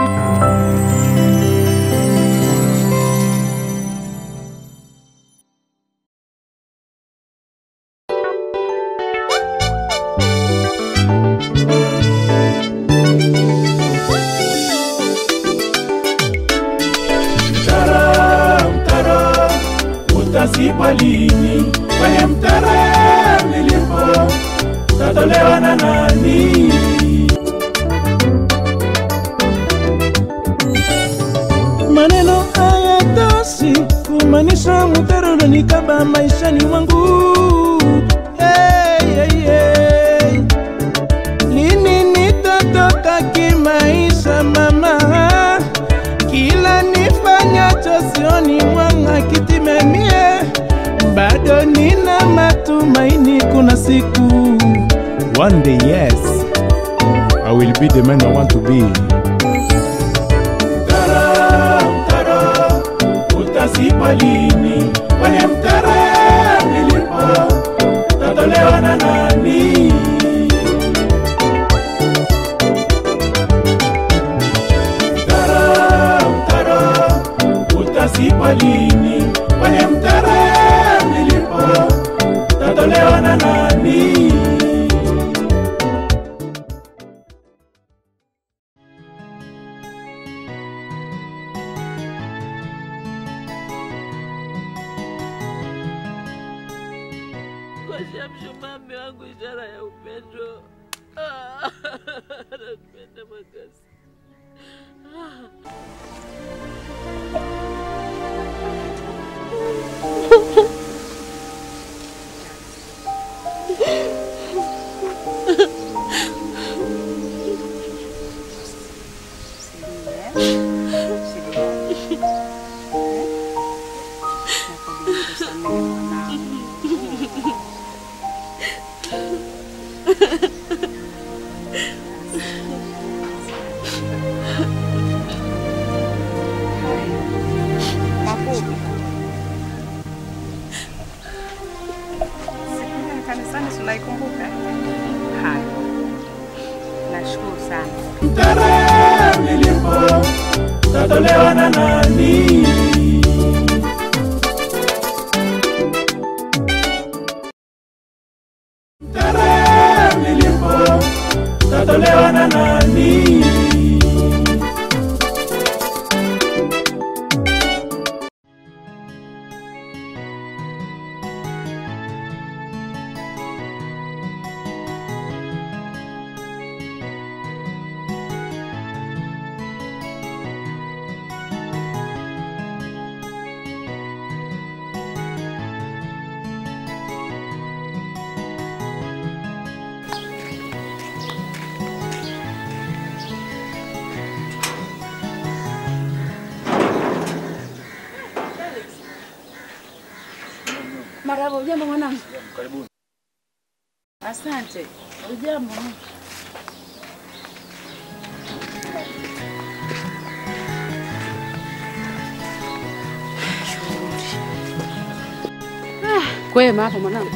Mtaro, mtaro, utazibwa lini? Kwenye mtaro nilipo, utatolewa na nani? Maneno haya toshi kumaanisha mtaro unanikaba maishani mwangu. Hey, hey, hey. Lini nitatoka kimaisha mama? Kila nifanyacho sioni mwanga kitimemie, bado nina matumaini, kuna siku one day yes I will be the man I want to be. Mtaro, mtaro, utazibwa lini? Kwenye mtaro nilipo, utatolewa na nani? Mtaro, mtaro, utazibwa lini? Kwenye mtaro nilipo, utatolewa na nani? Ngosha mshumaa mme wangu, ishara ya upendo. Ah, Nakupenda Makasi. Mafupi. Siku ile kanisani si unaikumbuka? Haya. Nashukuru sana. Mtaro nilipo, utatolewa na nani? Mtaro nilipo, utatolewa na nani? Marahaba, ujambo mwanangu? Karibuni. Asante. Ujambo? Ah, kwema hapo mwanangu.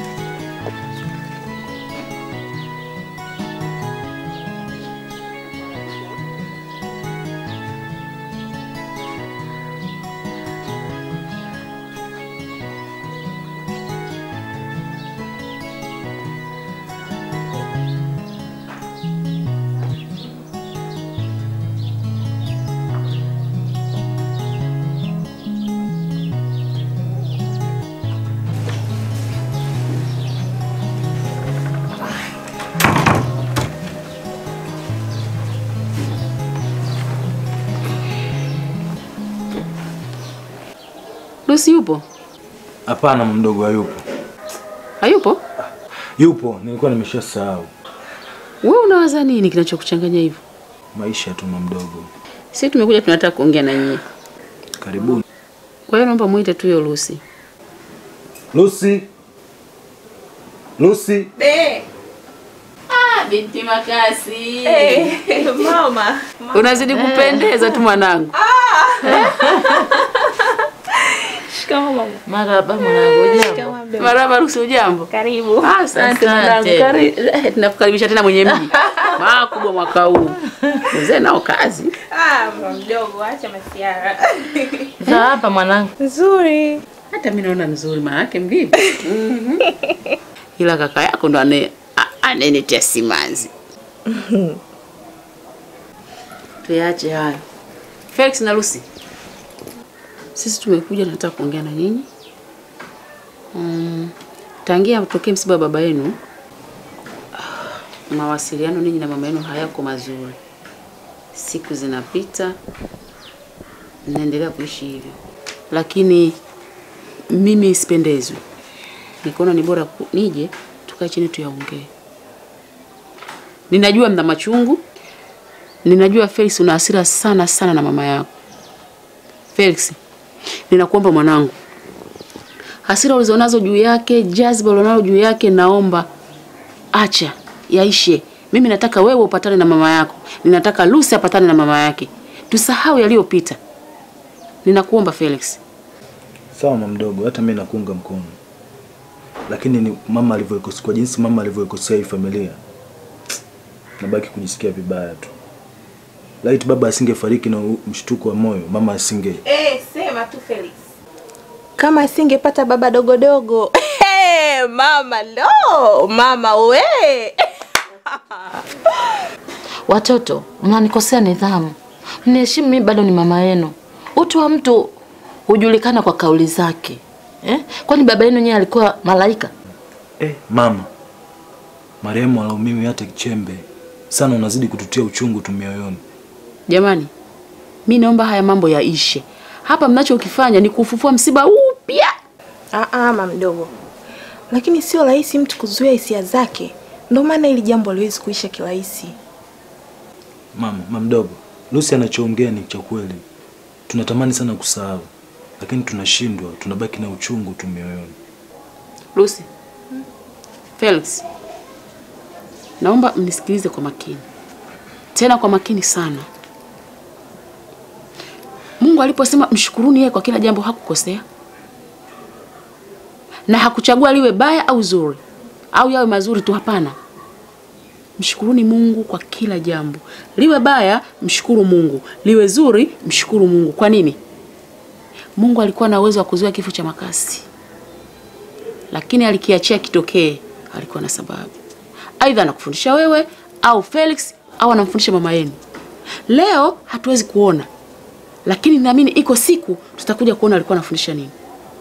Lucy yupo? Hapana, mdogo hayupo. Hayupo? Yupo, nilikuwa nimeshasahau. Wewe unawaza nini kinachokuchanganya hivyo? Maisha tu mdogo. Sisi tumekuja tunataka kuongea na nyie. Karibuni. Kwa hiyo naomba muite tu hiyo Lucy. Lucy. Lucy. Ah, binti Makasi. Mama. Unazidi kupendeza tu mwanangu. Shikamoo mama. Marahaba mwanangu, jambo. Shikamoo mdogo. Marahaba Lucy, ujambo? Karibu. Ah, Asante mwanangu, kari- eh, tunakukaribisha tena mwenye mji makubwa mwaka huu. Mzee nao kazi. Ah, mama mdogo, acha masiara. Za hapa mwanangu. Nzuri. Hata mimi naona nzuri, maana yake mvivu. Mhm. Ila kaka yako ndo ane a- anenitia simanzi. Tuache hayo. Felix na Lucy, sisi tumekuja, nataka kuongea na nyinyi. Mm, tangia tokee msiba wa baba yenu, ah, mawasiliano ninyi na mama yenu hayako mazuri. Siku zinapita, mnaendelea kuishi hivyo, lakini mimi sipendezwi. Nikaona ni bora ku- nije tukae chini tuyaongee. Ninajua mna machungu, ninajua Felix una hasira sana sana na mama yako. Felix, ninakuomba mwanangu, hasira ulizonazo juu yake, jazba ulionalo juu yake, naomba acha yaishe. Mimi nataka wewe upatane na mama yako, ninataka Lucy apatane na mama yake, tusahau yaliyopita. Ninakuomba Felix. Sawa mama mdogo, hata mimi nakuunga mkono, lakini ni mama alivyoikosea, kwa jinsi mama alivyoikosea hii familia, nabaki kujisikia vibaya tu. Laiti baba asingefariki na u- mshtuko wa moyo, mama asinge Eh, sema tu Felix. Kama asingepata baba dogodogo. Hey, mama lo, mama we. Watoto, mnanikosea nidhamu. Mniheshimu mimi bado ni mama yenu. Utu wa mtu hujulikana kwa kauli zake. Eh? Kwani baba yenu yeye alikuwa malaika? eh, mama marehemu alaumiwi hata kichembe sana, unazidi kututia uchungu tu mioyoni. Jamani, mi naomba haya mambo yaishe. Hapa mnachokifanya ni kufufua msiba upya. Ah, ah, mama mdogo. Lakini sio rahisi mtu kuzuia hisia zake. Ndio maana hili jambo haliwezi kuisha kirahisi. Mama, mama mdogo, Lucy anachoongea ni cha kweli. Tunatamani sana kusahau, lakini tunashindwa, tunabaki na uchungu tu mioyoni. Lucy, Felix, naomba mnisikilize kwa makini, tena kwa makini sana. Mungu aliposema mshukuruni yeye kwa kila jambo hakukosea, na hakuchagua liwe baya au zuri au yawe mazuri tu. Hapana, mshukuruni Mungu kwa kila jambo, liwe baya mshukuru Mungu, liwe zuri mshukuru Mungu. Kwa nini? Mungu alikuwa na uwezo wa kuzuia kifo cha makasi lakini alikiachia kitokee, alikuwa na sababu. Aidha anakufundisha wewe au Felix au anamfundisha mama yenu. Leo hatuwezi kuona, lakini naamini iko siku tutakuja kuona alikuwa anafundisha nini.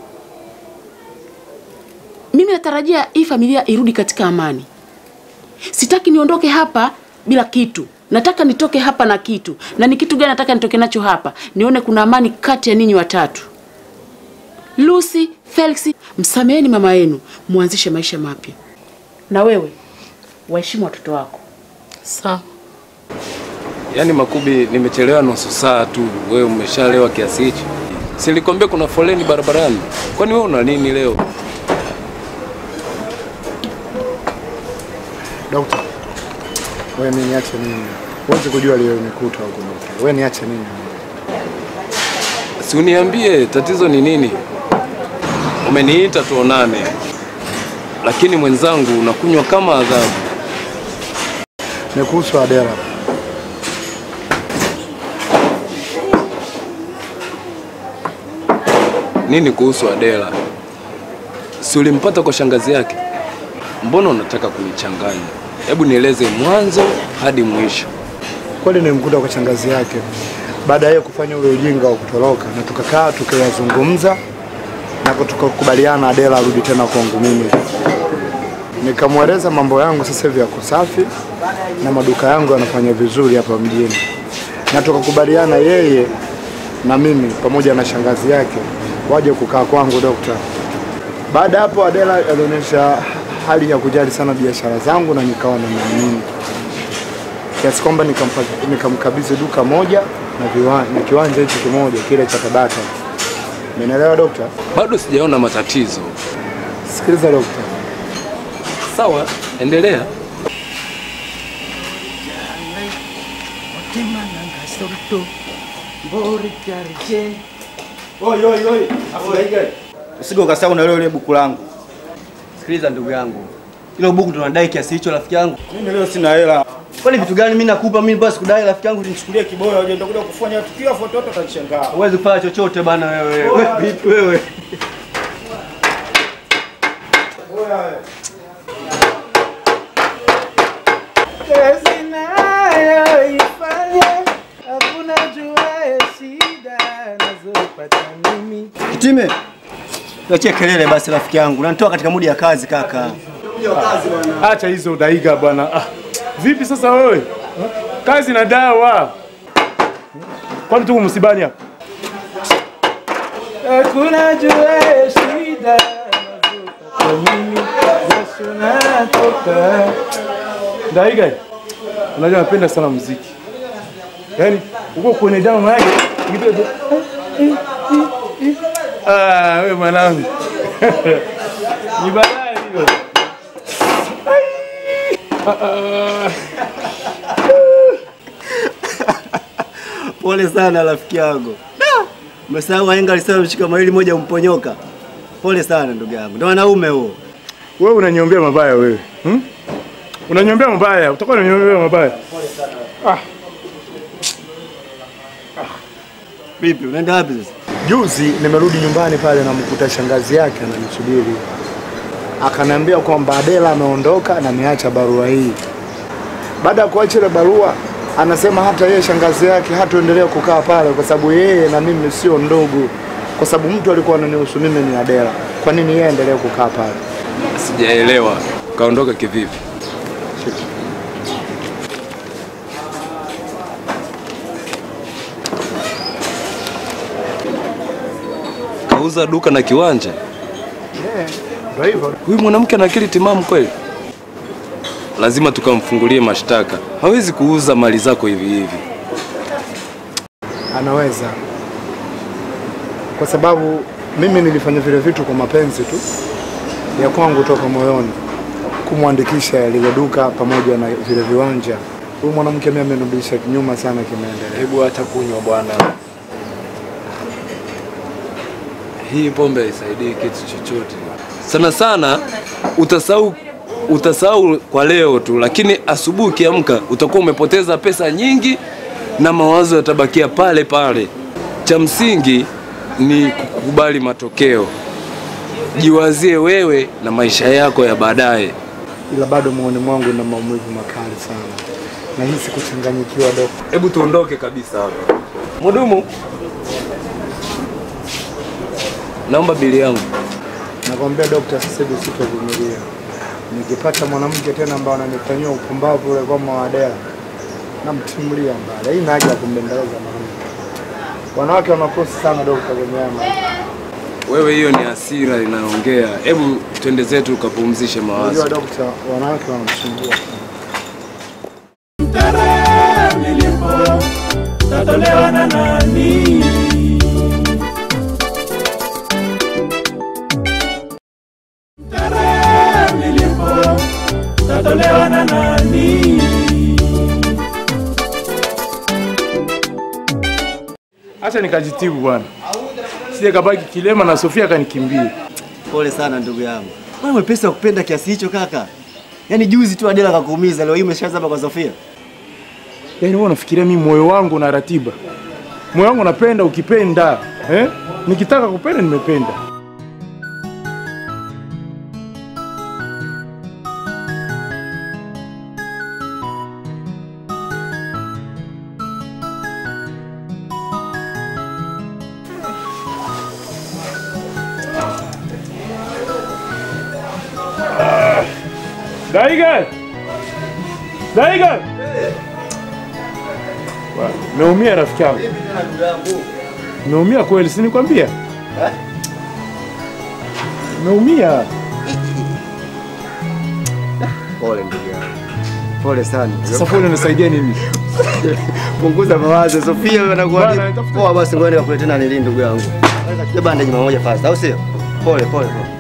Mimi natarajia hii familia irudi katika amani. Sitaki niondoke hapa bila kitu. Nataka nitoke hapa na kitu. Na ni kitu gani nataka nitoke nacho hapa? Nione kuna amani kati ya ninyi watatu. Lucy, Felix, msameheni mama yenu, muanzishe maisha mapya. Na wewe waheshimu watoto wako. Sawa. Yaani Makubi, nimechelewa nusu saa tu, wewe umeshalewa kiasi hichi? Silikwambia kuna foleni barabarani? Kwani wewe una nini leo? Dokta, wewe mimi niache nini? Huwezi kujua lilonikuta huko dokta. Wewe niache nini? Si uniambie tatizo ni nini? Umeniita tuonane, lakini mwenzangu unakunywa kama adhabu. Ni kuhusu Adela. Nini kuhusu Adela? Si ulimpata kwa shangazi yake? Mbona unataka kunichanganya? Hebu nieleze mwanzo hadi mwisho. Kweli nilimkuta kwa shangazi yake baada ya yeye kufanya ule ujinga wa kutoroka, na tukakaa tukayazungumza na tukakubaliana Adela arudi tena kwangu mimi. Nikamweleza mambo yangu sasa hivi yako safi na maduka yangu yanafanya vizuri hapa mjini, na tukakubaliana yeye na mimi pamoja na shangazi yake waje kukaa kwangu dokta. Baada ya hapo Adela alionyesha hali ya kujali sana biashara zangu na nikawa namwamini kiasi kwamba nikampa- nikamkabidhi duka moja na, viwa, na kiwanja hicho kimoja kile cha Tabata. Umenielewa dokta? Bado sijaona matatizo. Sikiliza dokta, Sawa, endelea. Oi, oi, oi. Usije ukasahau na ile buku langu. Sikiliza ndugu yangu, hilo buku tunadai kiasi hicho rafiki yangu. Mimi leo sina hela. Kwani vitu gani mimi nakupa mimi basi kudai rafiki yangu? Nichukulie kiboya uje nitakuja kufanya tukio afu watoto watanishangaa. Huwezi kufanya chochote bana wewe. Wewe vipi wewe? Kazi nayoifanya hakuna juaye shida nazopata mimi. Kitime. Tuachie kelele basi rafiki yangu. Unanitoa katika mudi ya kazi kaka. Acha hizo udaiga bwana. Ah, vipi sasa wewe? Kazi na dawa. Kwani tuko msibani hapa? Hakuna juaye shida nazopata mimi. Jasho natoka. Daiga. Unajua napenda sana muziki. Yaani uko kwenye damu yake. ukipiga tu, eh, eh, eh, eh. Ah, wewe mwanangu. Ni balaa hiyo. Ah, ah. Pole sana rafiki yangu. Da! Umesahau wahenga alisema mshika mawili moja umponyoka. Pole sana ndugu yangu. Ndio wanaume huo. Wewe unaniombea mabaya wewe. Hmm? Unaniombea mabaya, utakuwa unaniombea mabaya. Ah, Vipi? Unaenda wapi sasa? Juzi nimerudi nyumbani pale namkuta shangazi yake ananisubiri, akaniambia kwamba Adela ameondoka na ameacha barua hii. Baada ya kuacha ile barua, anasema hata yeye shangazi yake hataendelea kukaa pale kwa sababu yeye na mimi sio ndugu, kwa sababu mtu alikuwa ananihusu mimi ni Adela. Kwa nini yeye aendelee kukaa pale? Sijaelewa. Kaondoka kivipi? Kauza duka na kiwanja. Ndio hivyo. Huyu mwanamke ana akili timamu kweli? Lazima tukamfungulie mashtaka. Hawezi kuuza mali zako hivi hivi. Anaweza, kwa sababu mimi nilifanya vile vitu kwa mapenzi tu ya kwangu toka moyoni, kumwandikisha lile duka pamoja na vile viwanja. Huyu mwanamke mimi amenirudisha kinyuma sana kimaendeleo. Hebu acha kunywa bwana. Hii pombe haisaidii kitu chochote. Sana sana utasahau utasahau kwa leo tu, lakini asubuhi ukiamka utakuwa umepoteza pesa nyingi na mawazo yatabakia pale pale. Cha msingi ni kukubali matokeo. Jiwazie wewe na maisha yako ya baadaye. Ila bado moyoni mwangu na maumivu makali sana, nahisi kuchanganyikiwa dok. Hebu tuondoke kabisa hapa. Mhudumu, naomba bili yangu. Nakwambia dokta, sasa hivi sitovumilia. Nikipata mwanamke tena ambaye ananifanyia upumbavu ule kama wa Adela, namtimulia mbali. Hii haja ya kumbembeleza mwanamke. Wanawake wanakosa sana dokta kwenye haya maisha. Wewe hiyo ni hasira inaongea. Hebu twende zetu ukapumzishe mawazo. Unajua dokta, wanawake wanamsumbua sana. Tarehe nilipo tatolewa na nani? Tarehe nilipo tatolewa na nani? acha nikajitibu bwana. Sije kabaki kilema na Sofia akanikimbia. Pole sana ndugu yangu. Mbona mwepesi wa kupenda kiasi hicho kaka? Yaani juzi tu Adela akakuumiza, leo hii umeshaanza hapa kwa Sofia. Yaani wewe unafikiria mimi moyo wangu na ratiba. Moyo wangu napenda ukipenda, eh? Nikitaka kupenda nimependa. Daiga! Daiga! Wa- Naumia rafiki yangu. Naumia kweli, si nikwambia? Naumia. Pole ndugu yangu. Pole sana. Sasa pole unasaidia nini? Punguza mawazo. Sofia wewe anakuwa Bwana, tafuta- poa basi ngoja nikakuletea na nili ndugu yangu. Naweza bandage mara moja fast, au sio? Pole pole pole.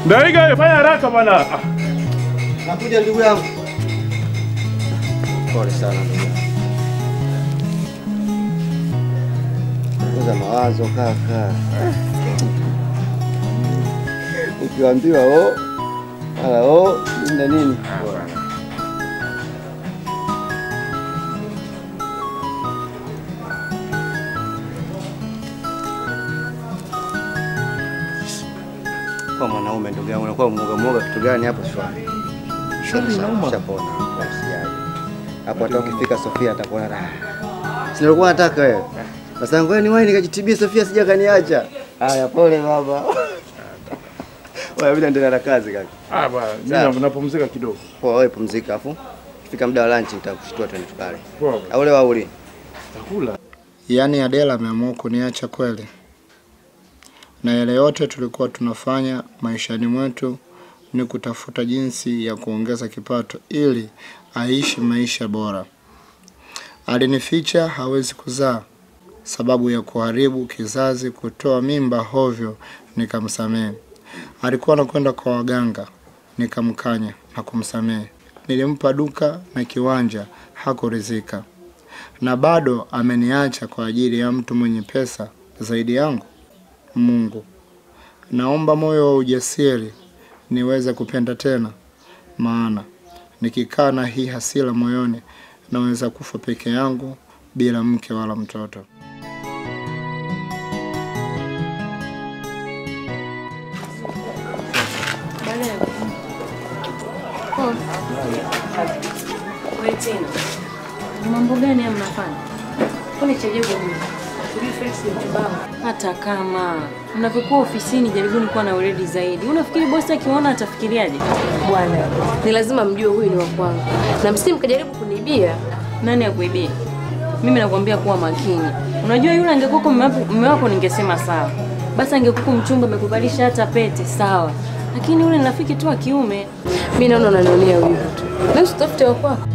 Ndaiga, fanya haraka bwana. Ah, Nakuja ndugu yangu. Pole sana ndugu yangu. Punguza mawazo kaka. Ukiambiwa o ala o nini na nini. Kwa mwanaume ndugu yangu unakuwa mwoga mwoga kitu gani hapo shwari? Shwari inauma. Shapona. Usijali. Hapo hata ukifika Sofia atakuona raha. Si nilikuwa nataka wewe. Sasa ngoja ni wahi nikajitibia Sofia sija kaniacha. Haya pole baba. Wewe bila endelea na kazi kaka. ah bwana, Sawa. mimi napumzika kidogo. Poa wewe pumzika afu. Kifika muda wa lunch nitakushtua tena tukale. Poa. bwana. Au leo auli. Takula. Yaani Adela ameamua kuniacha kweli, na yale yote tulikuwa tunafanya maishani mwetu ni kutafuta jinsi ya kuongeza kipato ili aishi maisha bora. Alinificha hawezi kuzaa sababu ya kuharibu kizazi, kutoa mimba hovyo, nikamsamehe. Alikuwa anakwenda kwa waganga, nikamkanya na kumsamehe. Nilimpa duka na kiwanja, hakuridhika na bado ameniacha kwa ajili ya mtu mwenye pesa zaidi yangu. Mungu, naomba moyo wa ujasiri niweze kupenda tena, maana nikikaa na hii hasira moyoni naweza kufa peke yangu bila mke wala mtoto. Wewe tena. Ni mambo gani haya mnafanya? Kwani cha ajabu nini? Sijui Felix ni kibao. Hata kama mnavyokuwa ofisini, jaribuni kuwa na weledi zaidi. Unafikiri bosi akiona atafikiriaje? Bwana, ni lazima mjue huyu ni wa kwangu, na msije mkajaribu kunibia. Nani akuibia? Mimi nakwambia kuwa makini. Unajua yule angekuwa mume wako- mume wako, ningesema sawa, basi angekuwa mchumba amekuvalisha hata pete, sawa, lakini yule ni rafiki tu wa kiume. Mimi naona unanionea wivu tu, na usitafute wa kwako.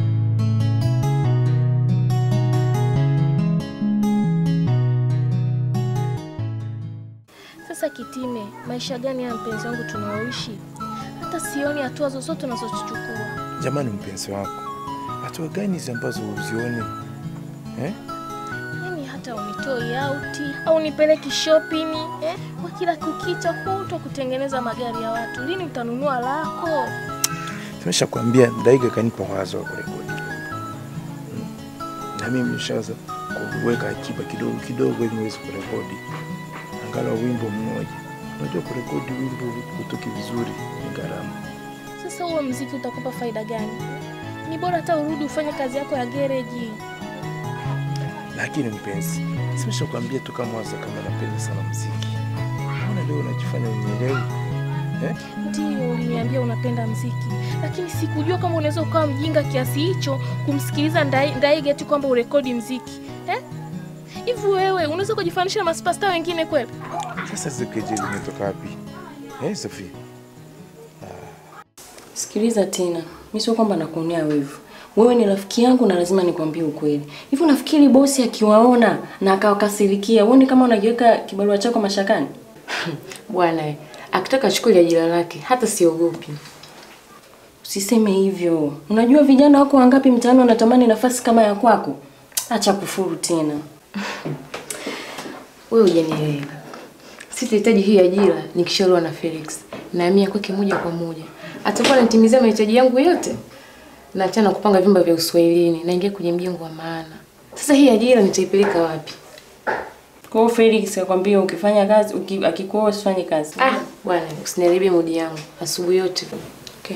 Sasa Kitime, maisha gani ya mpenzi wangu tunaoishi? Hata sioni hatua zozote unazozichukua. Jamani, mpenzi wako, hatua gani hizi ambazo uzioni eh? Yaani hata unitoi auti au nipeleki shopping eh? Kwa kila kukicha kutwa kutengeneza magari ya watu. Lini utanunua lako? Tumesha kuambia Daiga kanipa wazo wa kurekodi Hmm. na mimi nishaanza kuweka akiba kidogo kidogo ili niweze kurekodi angalau wimbo mmoja. Unajua kurekodi wimbo utoke vizuri ni gharama. Sasa huo mziki utakupa faida gani? Ni bora hata urudi ufanye kazi yako ya gereji. Lakini mpenzi, simesha kuambia tu kama waza kama napenda sana muziki. Mbona leo unajifanya unielewi eh? Ndiyo, uliniambia unapenda mziki, lakini sikujua kama unaweza ukawa mjinga kiasi hicho kumsikiliza Ndai- Ndaiga eti kwamba urekodi mziki eh? Hivi wewe unaweza kujifanisha na masupasta wengine kweli? Sasa zikejeli imetoka wapi eh, Sofia? Sikiliza tena, mi sio kwamba nakuonea wivu. Wewe ni rafiki yangu na lazima nikwambie ukweli. Hivi unafikiri bosi akiwaona na akawakasirikia, uone kama unajiweka kibarua chako mashakani? Bwana, eh, akitaka achukue ajira lake, hata siogopi. Usiseme hivyo. Unajua vijana wako wangapi mtaani wanatamani nafasi kama ya kwako? Acha kufuru tena. Wewe hujanielewa. Sitahitaji hii ajira nikishauriwa na Felix. Nahamia kwake moja kwa moja. Atakuwa ananitimizia mahitaji yangu yote. Na achana kupanga vyumba vya Uswahilini, naingia kwenye mjengo wa maana. Sasa hii ajira nitaipeleka wapi? Kwa hiyo Felix akwambia ukifanya kazi, uki, akikuoa usifanye kazi. Ah, bwana, usiniharibie mudi yangu. Asubuhi yote. Okay.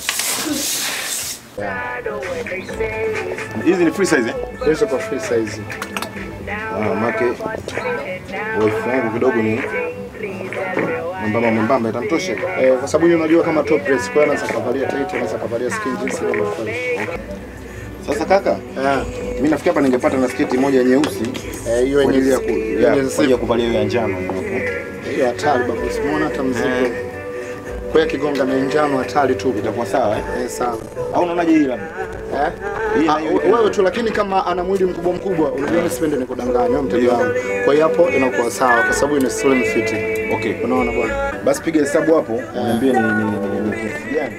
Hizi ni free size eh? Hizo kwa free size. Ah, make wife yangu kidogo ni mwembamba mwembamba itamtosha. Eh, kwa sababu yeye unajua kama top dress, kwa hiyo anaweza kavalia tight, anaweza kavalia skin jeans ile inafaa. Sasa kaka, mimi nafikiri hapa ningepata na sketi moja nyeusi Eh, hiyo kwa ajili ya ku- yenye ya- yenye kwa ajili ya kuvalia hiyo ya njano. hiyo hatari baba, usimuona hata mzigo. Kwa hiyo kigonga na njano hatari tu. Itakuwa sawa eh? Eh, sawa. Au unaonaje hii labda? Eh? Ah, we- wewe tu lakini kama ana mwili mkubwa mkubwa, unajua mimi sipendi nikudanganya wewe mteja wangu. Kwa hiyo hapo inakuwa sawa kwa sababu ina slim fit. Okay. Unaona bwana? Basi piga hesabu hapo, niambie ni ni ni ni kiasi gani.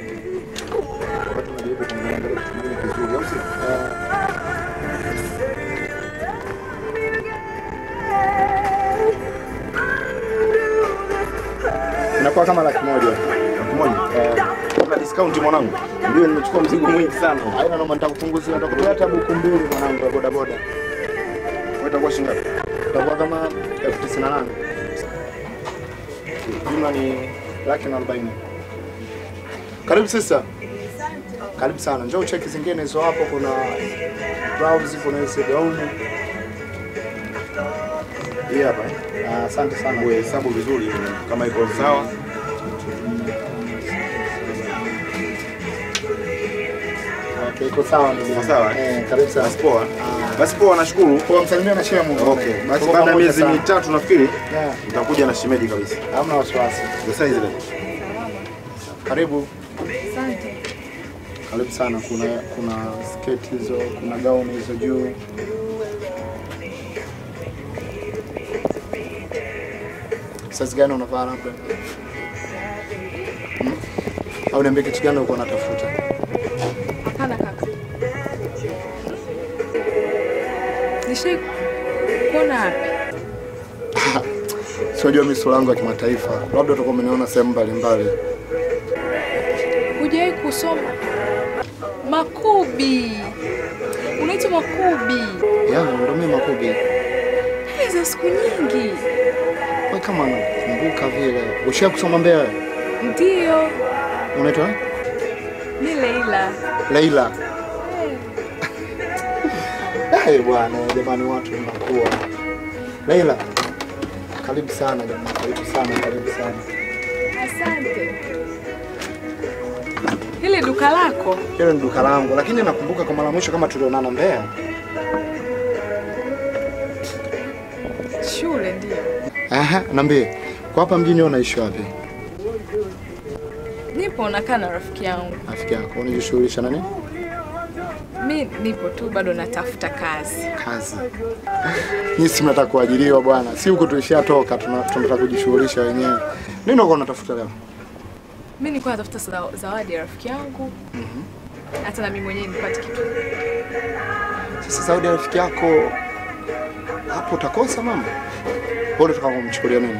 Inakuwa kama laki moja. Laki moja? Eh, Kuna discount mwanangu. Ndio nimechukua mzigo mwingi sana. haina noma, nitakupunguzia, nitakutolea hata buku mbili mwanangu ya boda boda. Wewe utakuwa shilingi ngapi? Itakuwa kama elfu tisini na nane. Jumla ni laki na arobaini. Karibu sister. Karibu sana. Njoo cheki zingine hizo hapo, kuna blouse, kuna hizo gauni. Hii hapa. eh? Ah, Asante sana. Wewe hesabu vizuri kama iko sawa. Okay, iko sawa ndugu yangu. Sawa. Eh, karibu sana. Basi poa. Basi poa, nashukuru. Poa, msalimia na shemu. Okay. Basi Tuko baada ya pamoja miezi sana. mitatu nafikiri Yeah. utakuja na shemeji kabisa. Hamna wasiwasi. The size ile. Karibu. Asante. Karibu sana. Kuna kuna sketi hizo, kuna gauni hizo juu. Size gani unavaa labda? Hmm? Au niambie kitu gani ulikuwa unatafuta? Hapana kaka. Nishai kuona wapi? Siwajua mimi sura yangu ya kimataifa, labda utakuwa umeniona sehemu mbalimbali. Hujawahi kusoma Makubi? Unaitwa Makubi? Ya, ndo mimi Makubi. Hey, za siku nyingi. Kwa kama nakumbuka vile. Ushawahi kusoma Mbeya? wewe? Ndio, Unaitwa mi Leila. Leila. Eh bwana, jamani watu mnakuwa. Leila. Karibu sana jamani, karibu sana, karibu sana. Asante. Hili duka lako? Hilo ni duka langu, lakini nakumbuka kwa mara mwisho kama tulionana Mbeya. Shule ndio. Aha, niambie. Kwa hapa mjini wewe unaishi wapi? Nipo nakaa na rafiki yangu. Rafiki yako unajishughulisha na nini? Mi nipo tu bado natafuta kazi. Kazi. Nyinyi si mnataka kuajiriwa bwana. Si huko tulishatoka, tuna- tunataka kujishughulisha wenyewe. Nini uko unatafuta leo? Mi nilikuwa natafuta za- zawadi ya rafiki yangu, hata na mimi mwenyewe nipate kitu. Sasa Saudi rafiki yako hapo utakosa mama. Wewe unataka kumchukulia nini?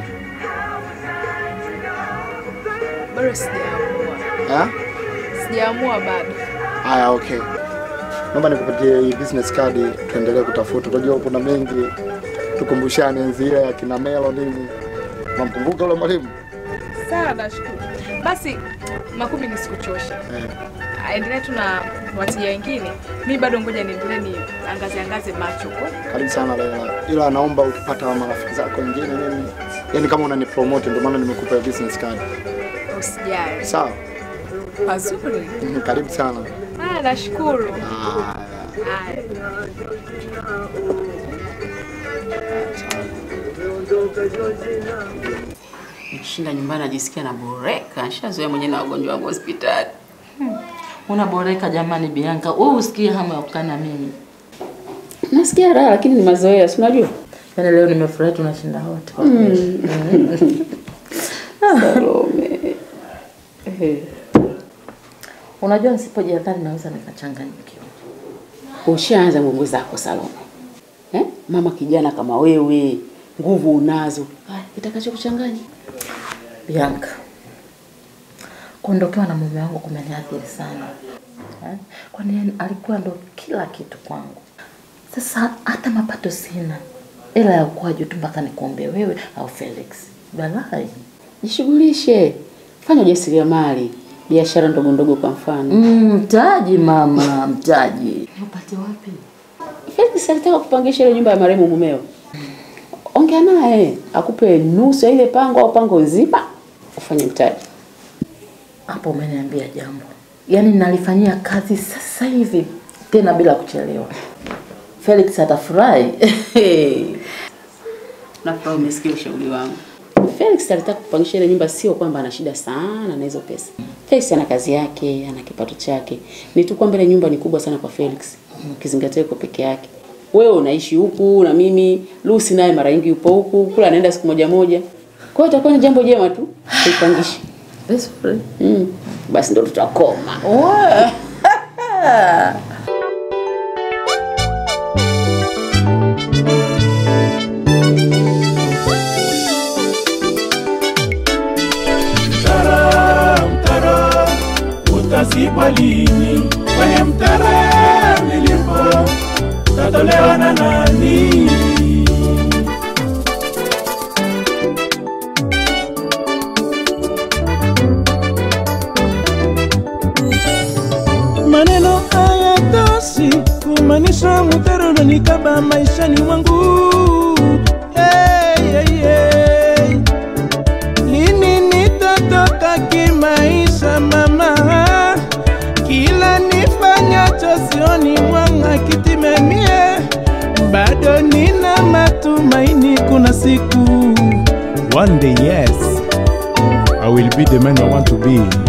Bado sijaamua, Ha? sijaamua bado. Haya, okay. Naomba nikupatie hii business card tuendelee kutafuta. Unajua kuna mengi tukumbushane enzi ile ya kina Melo nini. Unamkumbuka yule mwalimu? Sawa, nashukuru. Basi Makubi, nisikuchoshe, Eh. endelee tu na wateja wengine. Mi bado ngoja niendelee ni angaze angaze macho huko. Karibu sana Leila. Ila naomba ukipata marafiki zako wengine nini. Yaani kama unani promote ndio maana nimekupa hii business card. Usijali. Sawa? Pazuri. Mhm, Karibu sana. Ah, nashukuru. Haya. Haya. Nikishinda nyumbani najisikia naboreka, nishazoea mwenyewe na wagonjwa wangu hospitali. Unaboreka jamani Bianca. Wewe usikie hamu ya kukaa na mimi. Nasikia raha lakini ni mazoea, si unajua? Yaani leo nimefurahi tunashinda wote. kwa Mm. kweli. Salome. Eh. Unajua nisipojihadhari naweza nikachanganyikiwa. Ushaanza mbongo zako Salome. Eh? Mama kijana kama wewe, nguvu unazo. Haya, kitakacho kuchanganya. Bianca, kuondokewa na mume wangu kumeniathiri sana eh? Kwani yeye alikuwa ndo kila kitu kwangu. Sasa hata mapato sina, ila ya ukuaji tu mpaka nikuombe wewe au Felix. Balai. Jishughulishe. Fanya ujasiriamali, biashara ndogo ndogo kwa mfano. Mm, mtaji mama, mtaji. Upate wapi? Felix alitaka kupangisha ile nyumba ya marehemu mumeo. Ongea naye akupe nusu ya ile pango au pango zima ufanye mtaji. Hapo umeniambia jambo, yaani nalifanyia kazi sasa hivi tena bila kuchelewa. Felix atafurahi. Nafurahi umesikia ushauri wangu. Felix alitaka kupangisha ile nyumba, sio kwamba ana shida sana na hizo pesa. Felix ana kazi yake, ana kipato chake. Ni tu kwamba ile nyumba ni kubwa sana kwa Felix, ukizingatia yuko peke yake. Wewe unaishi huku na mimi, Lucy naye mara nyingi yupo huku, kula anaenda siku moja moja. Kwa hiyo itakuwa ni jambo jema tu kuipangisha. Vizuri. Mm. Basi ndo tutakoma. Mtaro, mtaro, utazibwa lini? Kwenye mtaro nilipo, tatolewa na nani? Maneno haya toshi kumaanisha mtaro unanikaba maishani mwangu. Hey, hey, hey. Lini nitatoka kimaisha mama? Kila nifanyacho sioni mwanga kitimemie, bado nina matumaini, kuna siku One day, yes, I will be the man I want to be.